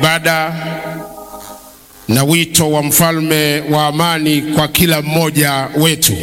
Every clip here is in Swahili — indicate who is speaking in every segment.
Speaker 1: ibada na wito wa mfalme wa amani kwa kila mmoja wetu.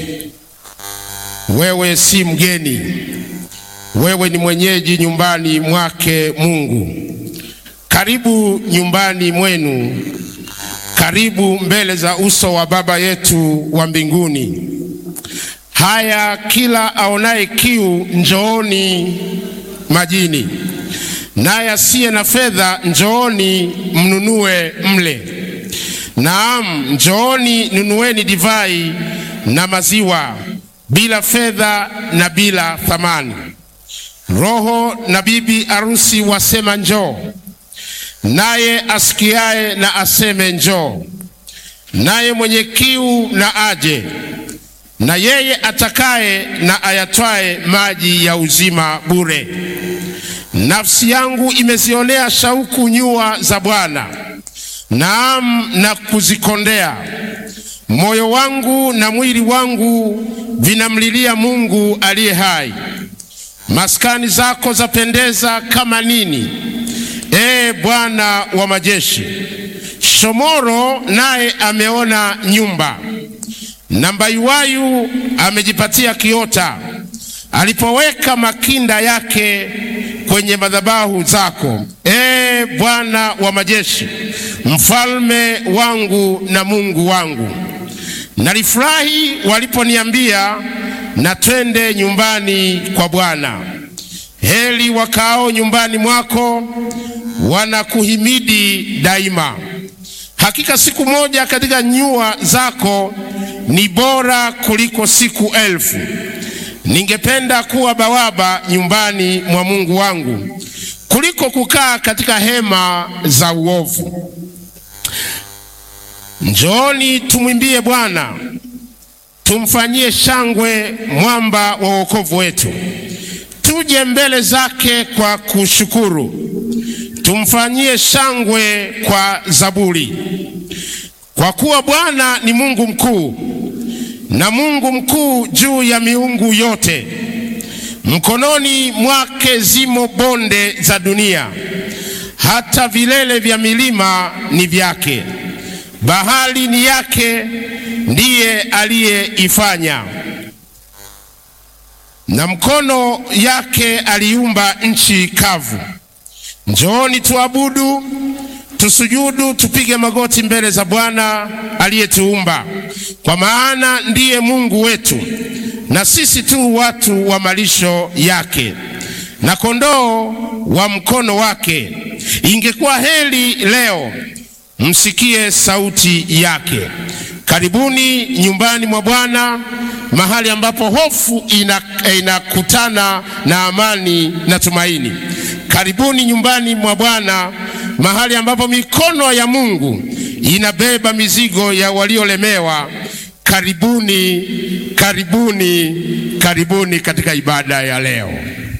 Speaker 1: Wewe si mgeni, wewe ni mwenyeji nyumbani mwake Mungu. Karibu nyumbani mwenu, karibu mbele za uso wa Baba yetu wa mbinguni. Haya, kila aonaye kiu, njooni majini, naye asiye na fedha, njooni mnunue mle. Naam, njooni nunueni divai na maziwa bila fedha na bila thamani. Roho na bibi arusi wasema njoo, naye asikiaye na aseme njoo, naye mwenye kiu na aje, na yeye atakaye na ayatwae maji ya uzima bure. Nafsi yangu imezionea shauku nyua za Bwana, naam na kuzikondea. Moyo wangu na mwili wangu vinamlilia Mungu aliye hai. Maskani zako zapendeza kama nini, ee Bwana wa majeshi! Shomoro naye ameona nyumba, na mbayuwayu amejipatia kiota, alipoweka makinda yake kwenye madhabahu zako, ee Bwana wa majeshi, mfalme wangu na Mungu wangu. Nalifurahi waliponiambia na twende nyumbani kwa Bwana. Heri wakaao nyumbani mwako, wanakuhimidi daima. Hakika siku moja katika nyua zako ni bora kuliko siku elfu. Ningependa kuwa bawaba nyumbani mwa Mungu wangu kuliko kukaa katika hema za uovu. Njooni tumwimbie Bwana, tumfanyie shangwe mwamba wa wokovu wetu. Tuje mbele zake kwa kushukuru, tumfanyie shangwe kwa zaburi. Kwa kuwa Bwana ni Mungu mkuu, na Mungu mkuu juu ya miungu yote. Mkononi mwake zimo bonde za dunia, hata vilele vya milima ni vyake. Bahari ni yake, ndiye aliyeifanya, na mkono yake aliumba nchi kavu. Njooni tuabudu, tusujudu, tupige magoti mbele za Bwana aliyetuumba, kwa maana ndiye Mungu wetu, na sisi tu watu wa malisho yake na kondoo wa mkono wake. Ingekuwa heri leo msikie sauti yake. Karibuni nyumbani mwa Bwana, mahali ambapo hofu inakutana na amani na tumaini. Karibuni nyumbani mwa Bwana, mahali ambapo mikono ya Mungu inabeba mizigo ya waliolemewa. Karibuni, karibuni, karibuni katika ibada ya leo.